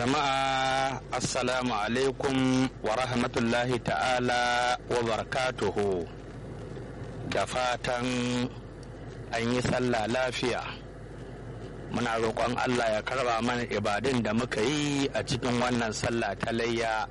jama'a assalamu alaikum wa rahmatullahi ta'ala wa barakatuhu da fatan an yi sallah lafiya muna roƙon allah ya karba mana ibadun da muka yi a cikin wannan sallah ta layya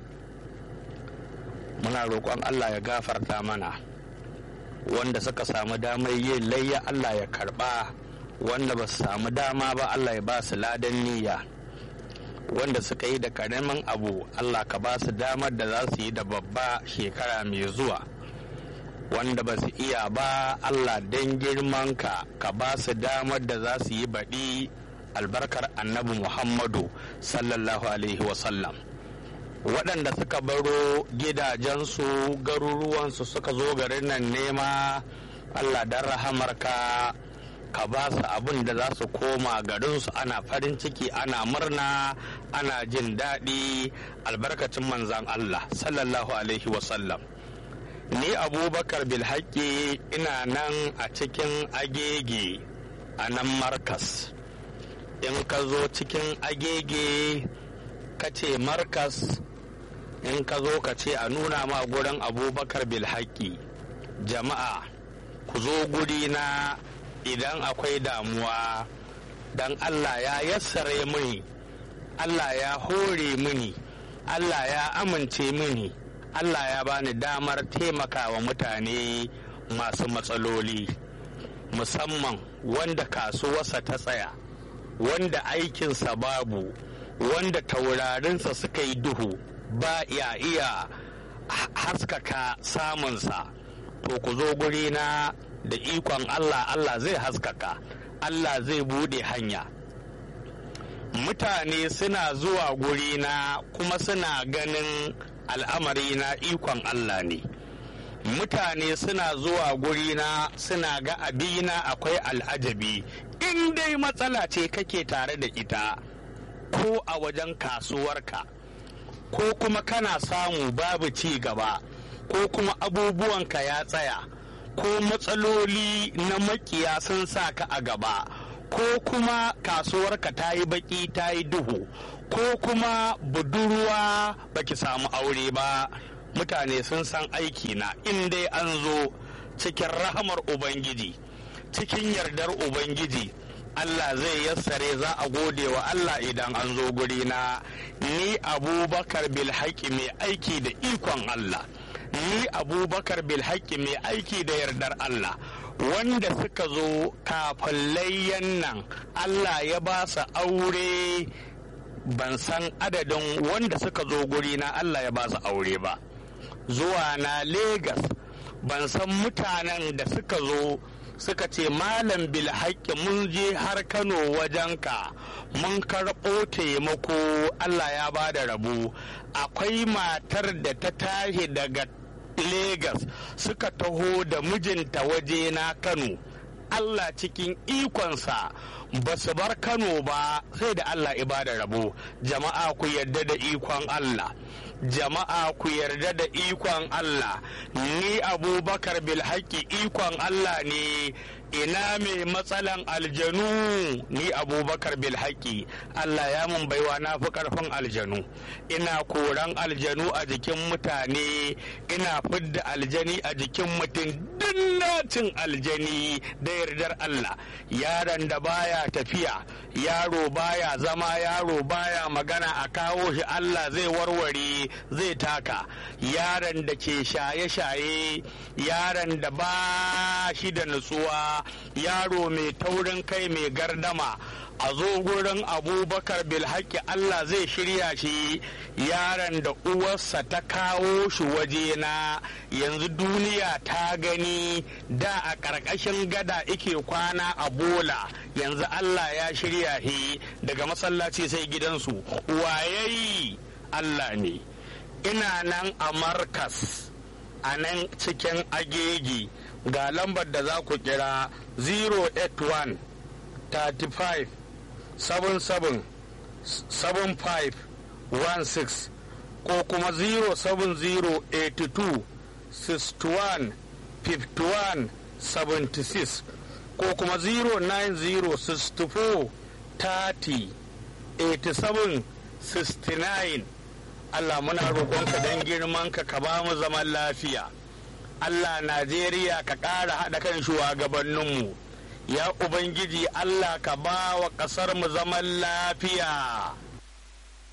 muna roƙon allah ya gafarta mana wanda suka samu damar yin layya allah ya karba wanda ba su samu dama ba allah ya ba su ladan niyya wanda suka yi da karamin abu Allah ka ba su damar da za su yi da babba shekara mai zuwa wanda ba su iya ba Allah don girmanka ka ba su damar da za su yi baɗi albarkar annabi Muhammadu sallallahu alaihi wasallam waɗanda suka baro gidajensu garuruwansu suka zo garin nan nema Allah don rahamarka ka ba su abin da za su koma garinsu ana farin ciki ana murna ana jin daɗi albarkacin manzan Allah sallallahu alaihi wasallam ni abubakar bilhaƙi ina nan a cikin agege a nan markas in ka zo cikin agege ka ce markas in ka zo ka ce a nuna ma gurin abubakar bilhaƙi jama'a ku zo guri na idan akwai damuwa dan Allah ya yassare mini Allah ya hore mini Allah ya amince mini Allah ya bani damar taimakawa mutane masu matsaloli musamman wanda kasuwarsa ta tsaya wanda aikinsa babu wanda taurarinsa suka yi duhu ba ya iya haskaka samunsa to ku zo guri na da ikon Allah Allah zai haskaka Allah zai bude hanya mutane suna zuwa gurina kuma suna ganin al'amari na ikon Allah ne mutane suna zuwa gurina suna ga abina akwai al'ajabi in dai matsala ce kake tare da ita ko a wajen kasuwarka ko kuma kana samu babu ci gaba ko kuma abubuwanka ya tsaya ko matsaloli na makiya sun sa ka a gaba ko kuma kasuwarka ta yi baki ta yi duhu ko kuma budurwa baki samu aure ba mutane sun san aiki na in dai an zo cikin rahamar ubangiji cikin yardar ubangiji Allah zai yassare za a gode wa Allah idan an zo gurina ni abubakar bilhaki mai aiki da ikon Allah ni abubakar bilhaki mai aiki da yardar Allah wanda suka zo kafin layyan nan Allah ya ba su aure ban san adadin wanda suka zo guri na Allah ya ba su aure ba zuwa na Legas ban san mutanen da suka zo suka ce malam bilhaƙi mun je har kano wajenka mun karɓo taimako Allah ya ba da rabu akwai matar da ta tashi daga Legas suka taho da mijinta waje na Kano. Allah cikin ikonsa ba su bar Kano ba sai da Allah ibada rabo. Jama'a ku yarda da ikon Allah. Jama'a ku yarda da ikon Allah. Ni Abubakar Bilhaki ikon Allah ne ina mai matsalan aljanu ni abubakar bilhaki allah ya mun baiwa na fi karfin aljanu ina koran aljanu a jikin mutane ina fidda aljani a jikin mutum dinnacin aljani da yardar allah yaron da baya tafiya yaro baya zama yaro baya magana a kawo shi allah zai warware zai taka yaron da ke shaye-shaye yaron da ba shi da nutsuwa yaro mai taurin kai mai gardama a zo gurin abubakar bilhaki allah zai shirya shi yaron da uwarsa ta kawo shi wajena yanzu duniya ta gani da a ƙarƙashin gada ike kwana a bola yanzu allah ya shirya shi daga masallaci sai gidansu wayayi allah ne ina nan a markas a nan cikin agegi ga lambar da za ku kira 081 35 77 75 16 ko kuma 07082 61 51 76 ko kuma 09064 30 87 69 Allah muna roƙonka don girmanka ka ba mu zaman lafiya Allah Najeriya ka ƙara haɗa kan shugabanninmu ya Ubangiji Allah ka ba wa ƙasar mu zaman lafiya